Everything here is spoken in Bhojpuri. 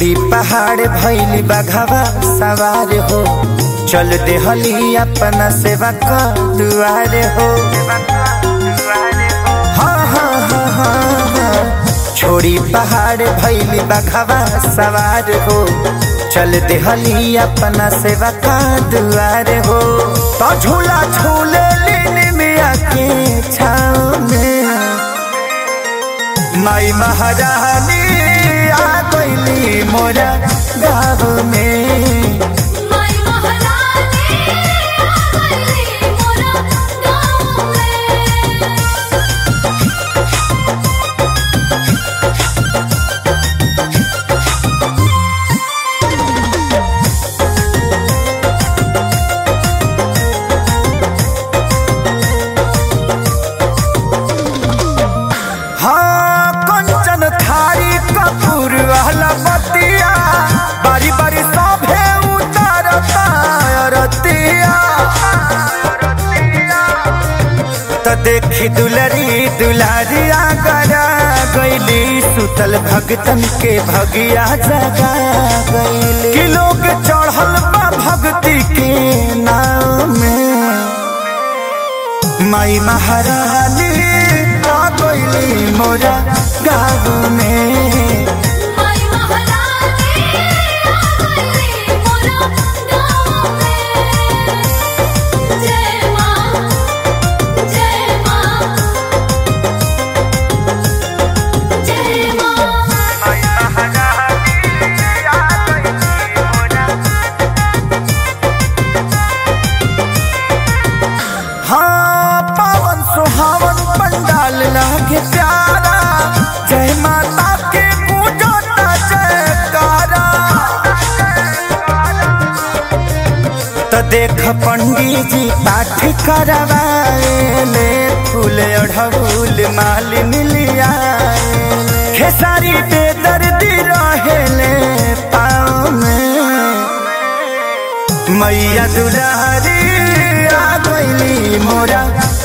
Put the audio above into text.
छोड़ी पहाड़ भैली बघवा सवार हो चल देहली अपना सेवा का दुआर हो हाँ हाँ हाँ हाँ हाँ छोड़ी पहाड़ भैली बघवा सवार हो चल देहली अपना सेवा का दुआर हो तो झूला झूले लेने में आके छाव में माई महारानी आ गईली मोरा गाँव में माई महारानी आ गईली मोरा गाँव में हाँ कंचन थारी कपूर वाला बतिया बारी बारी सभे उतारता रतिया त देखी दुलरी दुलारिया गरा गईली सुतल भगतन के भगिया जगा गईली कि लोग चढ़ल बा भक्ति के नाम में माई महारानी आ गईली मोरा गाँव में माई महारानी आ गईली मोरा गाँव में जय माँ जय माँ जय माँ हाँ पावन सुहावन पंडाल लागे प्यारा जय माता के पूजता जयकारा त देख पंडित जी पाठ करवाएले फूल अढ़ऊल मालिन लियाएले खेसारी पे दर्दी रहेले पाँव में मैया दुलारी आ गईली मोरा